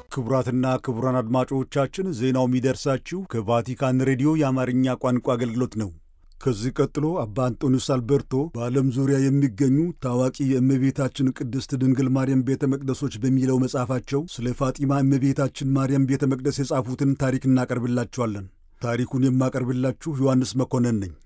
ክቡራትና ክቡራን አድማጮቻችን ዜናው የሚደርሳችሁ ከቫቲካን ሬዲዮ የአማርኛ ቋንቋ አገልግሎት ነው። ከዚህ ቀጥሎ አባ አንጦኒዮስ አልበርቶ በዓለም ዙሪያ የሚገኙ ታዋቂ የእመቤታችን ቅድስት ድንግል ማርያም ቤተ መቅደሶች በሚለው መጽሐፋቸው ስለ ፋጢማ እመቤታችን ማርያም ቤተ መቅደስ የጻፉትን ታሪክ እናቀርብላችኋለን። ታሪኩን የማቀርብላችሁ ዮሐንስ መኮንን ነኝ።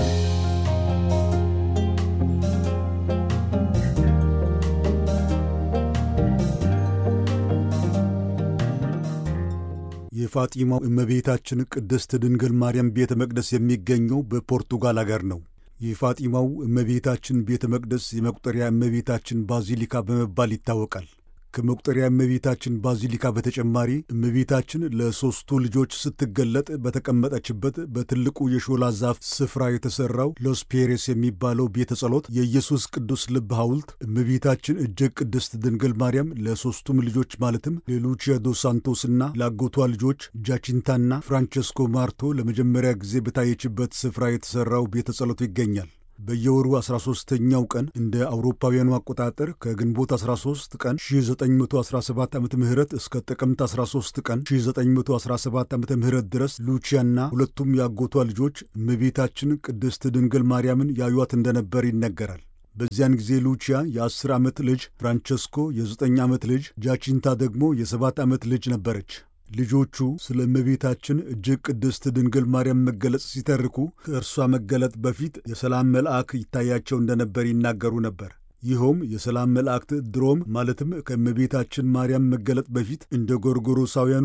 የፋጢማው እመቤታችን ቅድስት ድንግል ማርያም ቤተ መቅደስ የሚገኘው በፖርቱጋል አገር ነው። የፋጢማው እመቤታችን ቤተ መቅደስ የመቁጠሪያ እመቤታችን ባዚሊካ በመባል ይታወቃል። ከመቁጠሪያ እመቤታችን ባዚሊካ በተጨማሪ እመቤታችን ለሦስቱ ልጆች ስትገለጥ በተቀመጠችበት በትልቁ የሾላ ዛፍ ስፍራ የተሠራው ሎስ ፔሬስ የሚባለው ቤተ ጸሎት የኢየሱስ ቅዱስ ልብ ሐውልት እመቤታችን እጅግ ቅድስት ድንግል ማርያም ለሦስቱም ልጆች ማለትም ለሉቺያ ዶ ሳንቶስና ለአጎቷ ልጆች ጃቺንታና ፍራንቸስኮ ማርቶ ለመጀመሪያ ጊዜ በታየችበት ስፍራ የተሠራው ቤተ ጸሎቱ ይገኛል። በየወሩ 13ተኛው ቀን እንደ አውሮፓውያኑ አቆጣጠር ከግንቦት 13 ቀን 1917 ዓ ም እስከ ጥቅምት 13 ቀን 1917 ዓ ም ድረስ ሉቺያና ሁለቱም የአጎቷ ልጆች እመቤታችን ቅድስት ድንግል ማርያምን ያዩት እንደነበር ይነገራል። በዚያን ጊዜ ሉቺያ የ10 ዓመት ልጅ፣ ፍራንቸስኮ የ9 ዓመት ልጅ፣ ጃቺንታ ደግሞ የ7 ዓመት ልጅ ነበረች። ልጆቹ ስለ እመቤታችን እጅግ ቅድስት ድንግል ማርያም መገለጽ ሲተርኩ ከእርሷ መገለጥ በፊት የሰላም መልአክ ይታያቸው እንደነበር ይናገሩ ነበር። ይኸውም የሰላም መላእክት ድሮም ማለትም ከእመቤታችን ማርያም መገለጥ በፊት እንደ ጎርጎሮሳውያኑ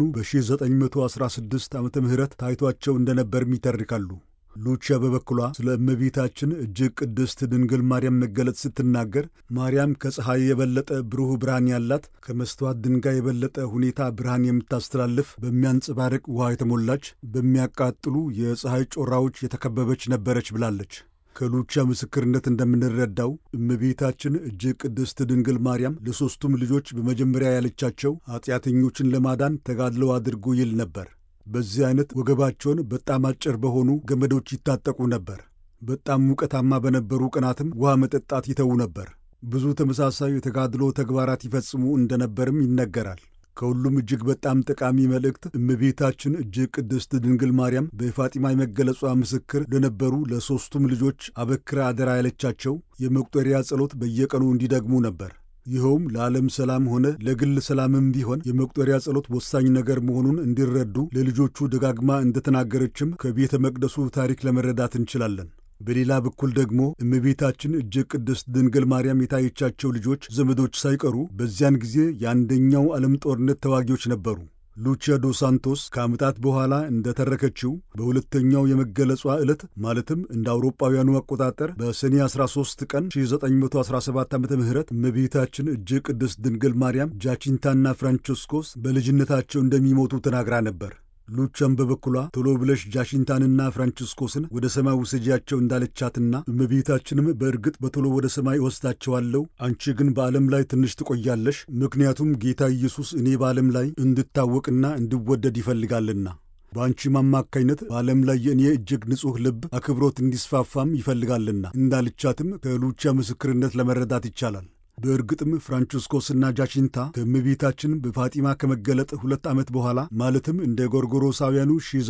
በ1916 ዓ ም ታይቷቸው እንደነበርም ይተርካሉ። ሉቺያ በበኩሏ ስለ እመቤታችን እጅግ ቅድስት ድንግል ማርያም መገለጥ ስትናገር ማርያም ከፀሐይ የበለጠ ብሩህ ብርሃን ያላት፣ ከመስተዋት ድንጋይ የበለጠ ሁኔታ ብርሃን የምታስተላልፍ፣ በሚያንጸባርቅ ውሃ የተሞላች፣ በሚያቃጥሉ የፀሐይ ጮራዎች የተከበበች ነበረች ብላለች። ከሉቺያ ምስክርነት እንደምንረዳው እመቤታችን እጅግ ቅድስት ድንግል ማርያም ለሦስቱም ልጆች በመጀመሪያ ያለቻቸው ኀጢአተኞችን ለማዳን ተጋድለው አድርጉ ይል ነበር። በዚህ አይነት ወገባቸውን በጣም አጭር በሆኑ ገመዶች ይታጠቁ ነበር። በጣም ሙቀታማ በነበሩ ቀናትም ውሃ መጠጣት ይተዉ ነበር። ብዙ ተመሳሳይ የተጋድሎ ተግባራት ይፈጽሙ እንደነበርም ይነገራል። ከሁሉም እጅግ በጣም ጠቃሚ መልእክት እመቤታችን እጅግ ቅድስት ድንግል ማርያም በፋጢማ የመገለጿ ምስክር ለነበሩ ለሦስቱም ልጆች አበክራ አደራ ያለቻቸው የመቁጠሪያ ጸሎት በየቀኑ እንዲደግሙ ነበር። ይኸውም ለዓለም ሰላም ሆነ ለግል ሰላምም ቢሆን የመቁጠሪያ ጸሎት ወሳኝ ነገር መሆኑን እንዲረዱ ለልጆቹ ደጋግማ እንደተናገረችም ከቤተ መቅደሱ ታሪክ ለመረዳት እንችላለን። በሌላ በኩል ደግሞ እመቤታችን እጅግ ቅድስት ድንግል ማርያም የታየቻቸው ልጆች ዘመዶች ሳይቀሩ በዚያን ጊዜ የአንደኛው ዓለም ጦርነት ተዋጊዎች ነበሩ። ሉቺያ ዶ ሳንቶስ ከዓመታት በኋላ እንደተረከችው በሁለተኛው የመገለጿ ዕለት ማለትም እንደ አውሮጳውያኑ አቆጣጠር በሰኔ 13 ቀን 1917 ዓ ም እመቤታችን እጅግ ቅድስት ድንግል ማርያም ጃቺንታና ፍራንቸስኮስ በልጅነታቸው እንደሚሞቱ ተናግራ ነበር። ሉቻም በበኩሏ ቶሎ ብለሽ ጃሽንታንና ፍራንቺስኮስን ወደ ሰማይ ውሰጂያቸው እንዳለቻትና እመቤታችንም በእርግጥ በቶሎ ወደ ሰማይ እወስዳቸዋለሁ፣ አንቺ ግን በዓለም ላይ ትንሽ ትቆያለሽ፣ ምክንያቱም ጌታ ኢየሱስ እኔ በዓለም ላይ እንድታወቅና እንድወደድ ይፈልጋልና በአንቺም አማካይነት በዓለም ላይ የእኔ እጅግ ንጹሕ ልብ አክብሮት እንዲስፋፋም ይፈልጋልና እንዳልቻትም ከሉቻ ምስክርነት ለመረዳት ይቻላል። በእርግጥም ፍራንቺስኮስና ጃቺንታ ከእመቤታችን በፋጢማ ከመገለጥ ሁለት ዓመት በኋላ ማለትም እንደ ጎርጎሮሳውያኑ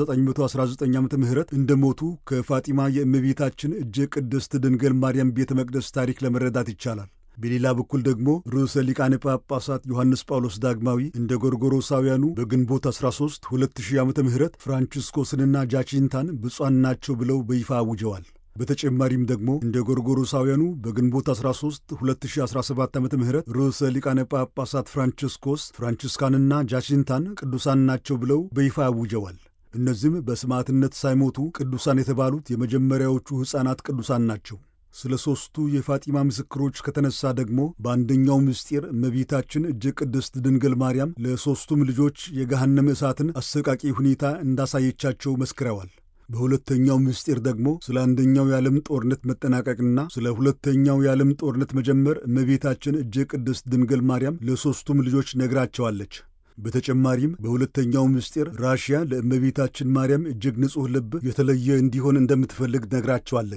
1919 ዓ ም እንደሞቱ ከፋጢማ የእመቤታችን እጅግ ቅድስት ድንግል ማርያም ቤተ መቅደስ ታሪክ ለመረዳት ይቻላል። በሌላ በኩል ደግሞ ርዕሰ ሊቃነ ጳጳሳት ዮሐንስ ጳውሎስ ዳግማዊ እንደ ጎርጎሮሳውያኑ በግንቦት 13 2000 ዓ ም ፍራንቺስኮስንና ጃቺንታን ብፁዓን ናቸው ብለው በይፋ አውጀዋል። በተጨማሪም ደግሞ እንደ ጎርጎሮሳውያኑ በግንቦት 13 2017 ዓ ም ርዕሰ ሊቃነ ጳጳሳት ፍራንቺስኮስ ፍራንቺስካንና ጃቺንታን ቅዱሳን ናቸው ብለው በይፋ አውጀዋል። እነዚህም በሰማዕትነት ሳይሞቱ ቅዱሳን የተባሉት የመጀመሪያዎቹ ሕፃናት ቅዱሳን ናቸው። ስለ ሦስቱ የፋጢማ ምስክሮች ከተነሳ ደግሞ በአንደኛው ምስጢር እመቤታችን እጅግ ቅድስት ድንግል ማርያም ለሦስቱም ልጆች የገሃነመ እሳትን አሰቃቂ ሁኔታ እንዳሳየቻቸው መስክረዋል። በሁለተኛው ምስጢር ደግሞ ስለ አንደኛው የዓለም ጦርነት መጠናቀቅና ስለ ሁለተኛው የዓለም ጦርነት መጀመር እመቤታችን እጅግ ቅድስት ድንግል ማርያም ለሦስቱም ልጆች ነግራቸዋለች። በተጨማሪም በሁለተኛው ምስጢር ራሽያ ለእመቤታችን ማርያም እጅግ ንጹሕ ልብ የተለየ እንዲሆን እንደምትፈልግ ነግራቸዋለች።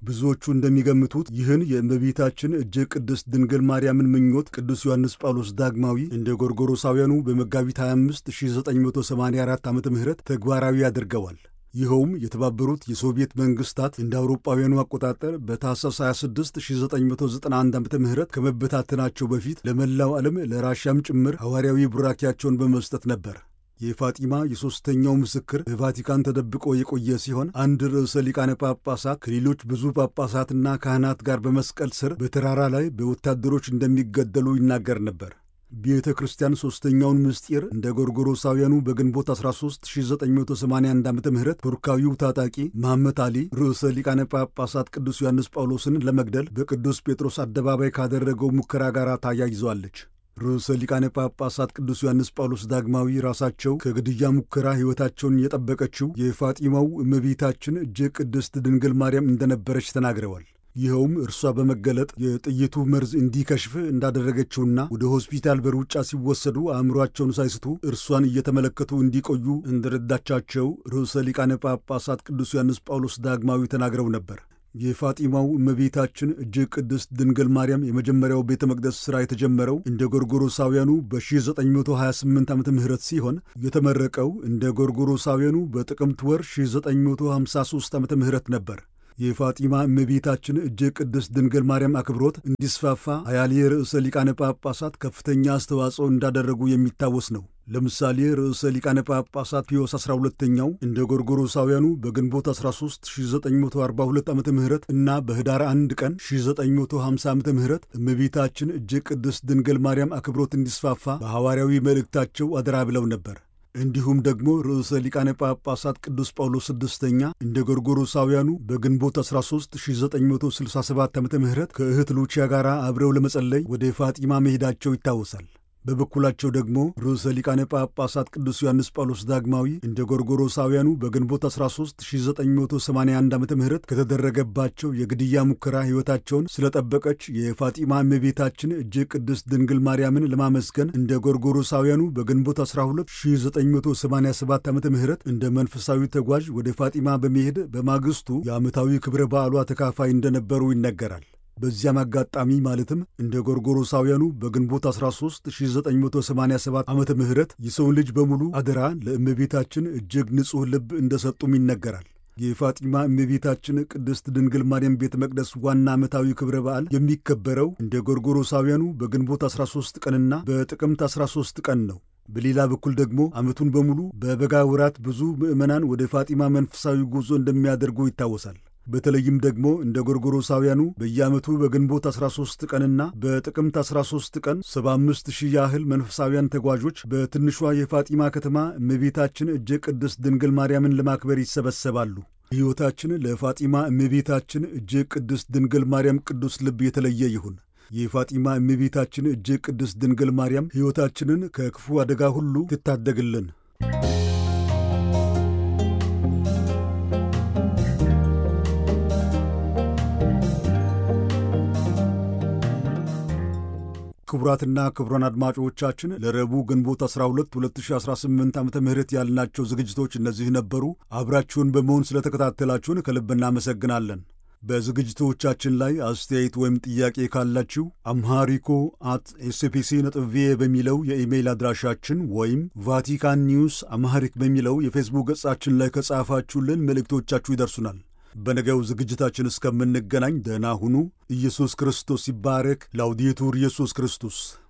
ብዙዎቹ እንደሚገምቱት ይህን የእመቤታችን እጅግ ቅድስት ድንግል ማርያምን ምኞት ቅዱስ ዮሐንስ ጳውሎስ ዳግማዊ እንደ ጎርጎሮሳውያኑ በመጋቢት 25 1984 ዓ ም ተግባራዊ አድርገዋል። ይኸውም የተባበሩት የሶቪየት መንግስታት እንደ አውሮጳውያኑ አቆጣጠር በታህሳስ 26 1991 ዓ ም ከመበታተናቸው በፊት ለመላው ዓለም ለራሽያም ጭምር ሐዋርያዊ ቡራኪያቸውን በመስጠት ነበር። የፋጢማ የሦስተኛው ምስክር በቫቲካን ተደብቆ የቆየ ሲሆን አንድ ርዕሰ ሊቃነ ጳጳሳት ከሌሎች ብዙ ጳጳሳትና ካህናት ጋር በመስቀል ስር በተራራ ላይ በወታደሮች እንደሚገደሉ ይናገር ነበር። ቤተ ክርስቲያን ሦስተኛውን ምስጢር እንደ ጎርጎሮሳውያኑ በግንቦት 13 1981 ዓ ም ቱርካዊው ታጣቂ መሐመድ አሊ ርዕሰ ሊቃነ ጳጳሳት ቅዱስ ዮሐንስ ጳውሎስን ለመግደል በቅዱስ ጴጥሮስ አደባባይ ካደረገው ሙከራ ጋር ታያይዘዋለች። ርዕሰ ሊቃነ ጳጳሳት ቅዱስ ዮሐንስ ጳውሎስ ዳግማዊ ራሳቸው ከግድያ ሙከራ ሕይወታቸውን የጠበቀችው የፋጢማው እመቤታችን እጅግ ቅድስት ድንግል ማርያም እንደነበረች ተናግረዋል። ይኸውም እርሷ በመገለጥ የጥይቱ መርዝ እንዲከሽፍ እንዳደረገችውና ወደ ሆስፒታል በሩጫ ሲወሰዱ አእምሯቸውን ሳይስቱ እርሷን እየተመለከቱ እንዲቆዩ እንደረዳቻቸው ርዕሰ ሊቃነ ጳጳሳት ቅዱስ ዮሐንስ ጳውሎስ ዳግማዊ ተናግረው ነበር። የፋጢማው እመቤታችን እጅግ ቅድስት ድንግል ማርያም የመጀመሪያው ቤተ መቅደስ ሥራ የተጀመረው እንደ ጎርጎሮሳውያኑ በ1928 ዓ ም ሲሆን የተመረቀው እንደ ጎርጎሮሳውያኑ በጥቅምት ወር 1953 ዓ ም ነበር። የፋጢማ እመቤታችን እጅግ ቅድስት ድንግል ማርያም አክብሮት እንዲስፋፋ አያሌ ርዕሰ ሊቃነ ጳጳሳት ከፍተኛ አስተዋጽኦ እንዳደረጉ የሚታወስ ነው። ለምሳሌ ርዕሰ ሊቃነ ጳጳሳት ፒዮስ 12ኛው እንደ ጎርጎሮሳውያኑ በግንቦት 13 1942 ዓ ም እና በኅዳር 1 ቀን 1950 ዓ ም እመቤታችን እጅግ ቅድስት ድንግል ማርያም አክብሮት እንዲስፋፋ በሐዋርያዊ መልእክታቸው አደራ ብለው ነበር። እንዲሁም ደግሞ ርዕሰ ሊቃነ ጳጳሳት ቅዱስ ጳውሎስ ስድስተኛ እንደ ጎርጎሮሳውያኑ በግንቦት 13 1967 ዓ ም ከእህት ሉቺያ ጋር አብረው ለመጸለይ ወደ ፋጢማ መሄዳቸው ይታወሳል። በበኩላቸው ደግሞ ርዕሰ ሊቃነ ጳጳሳት ቅዱስ ዮሐንስ ጳውሎስ ዳግማዊ እንደ ጎርጎሮሳውያኑ በግንቦት 13 1981 ዓ ም ከተደረገባቸው የግድያ ሙከራ ሕይወታቸውን ስለጠበቀች የፋጢማ እመቤታችን እጅግ ቅድስት ድንግል ማርያምን ለማመስገን እንደ ጎርጎሮሳውያኑ በግንቦት 12 1987 ዓ ም እንደ መንፈሳዊ ተጓዥ ወደ ፋጢማ በመሄድ በማግስቱ የዓመታዊ ክብረ በዓሏ ተካፋይ እንደነበሩ ይነገራል። በዚያም አጋጣሚ ማለትም እንደ ጎርጎሮሳውያኑ በግንቦት 13 1987 ዓመተ ምህረት የሰውን ልጅ በሙሉ አደራ ለእመቤታችን እጅግ ንጹሕ ልብ እንደሰጡም ይነገራል። የፋጢማ እመቤታችን ቅድስት ድንግል ማርያም ቤተ መቅደስ ዋና ዓመታዊ ክብረ በዓል የሚከበረው እንደ ጎርጎሮሳውያኑ በግንቦት 13 ቀንና በጥቅምት 13 ቀን ነው። በሌላ በኩል ደግሞ ዓመቱን በሙሉ በበጋ ወራት ብዙ ምዕመናን ወደ ፋጢማ መንፈሳዊ ጉዞ እንደሚያደርጉ ይታወሳል። በተለይም ደግሞ እንደ ጎርጎሮሳውያኑ በየዓመቱ በግንቦት 13 ቀንና በጥቅምት 13 ቀን 75 ሺህ ያህል መንፈሳውያን ተጓዦች በትንሿ የፋጢማ ከተማ እመቤታችን እጅግ ቅድስት ድንግል ማርያምን ለማክበር ይሰበሰባሉ። ሕይወታችን ለፋጢማ እመቤታችን እጅግ ቅድስት ድንግል ማርያም ቅዱስ ልብ የተለየ ይሁን። የፋጢማ እመቤታችን እጅግ ቅድስት ድንግል ማርያም ሕይወታችንን ከክፉ አደጋ ሁሉ ትታደግልን። ክቡራትና ክቡራን አድማጮቻችን ለረቡዕ ግንቦት 12 2018 ዓ ም ያልናቸው ዝግጅቶች እነዚህ ነበሩ። አብራችሁን በመሆን ስለተከታተላችሁን ከልብ እናመሰግናለን። በዝግጅቶቻችን ላይ አስተያየት ወይም ጥያቄ ካላችሁ አምሃሪኮ አት ኤስፒሲ ነጥብ ቪኦኤ በሚለው የኢሜይል አድራሻችን ወይም ቫቲካን ኒውስ አምሃሪክ በሚለው የፌስቡክ ገጻችን ላይ ከጻፋችሁልን መልእክቶቻችሁ ይደርሱናል። በነገው ዝግጅታችን እስከምንገናኝ ደህና ሁኑ። ኢየሱስ ክርስቶስ ይባረክ። ላውዲቱር ኢየሱስ ክርስቶስ